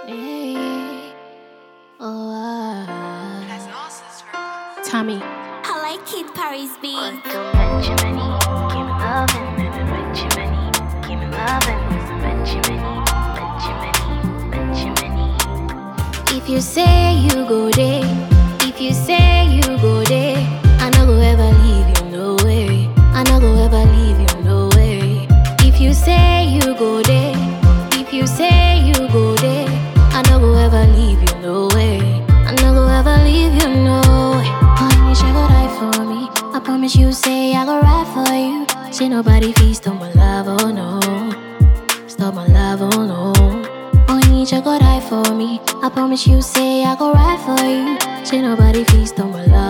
Hey. Oh, ah. Tommy. I like Kid Paris beat. Until Benjamini, give me loving, Benjamini, give me loving, Benjamini, Benjamini, Benjamini. If you say you go there, if you say you go there, I no go ever leave you, no way. I no go ever leave you, no way. If you say you go there, if you say you go there, I no go ever leave you, no way. I no go ever leave you, no way. Honey, she go die for me. I promise you, say I go ride for you. Say nobody feast on my love, oh no. Stop my love, oh no. Only you go die for me. I promise you, say I go ride for you. Say nobody feast on my love,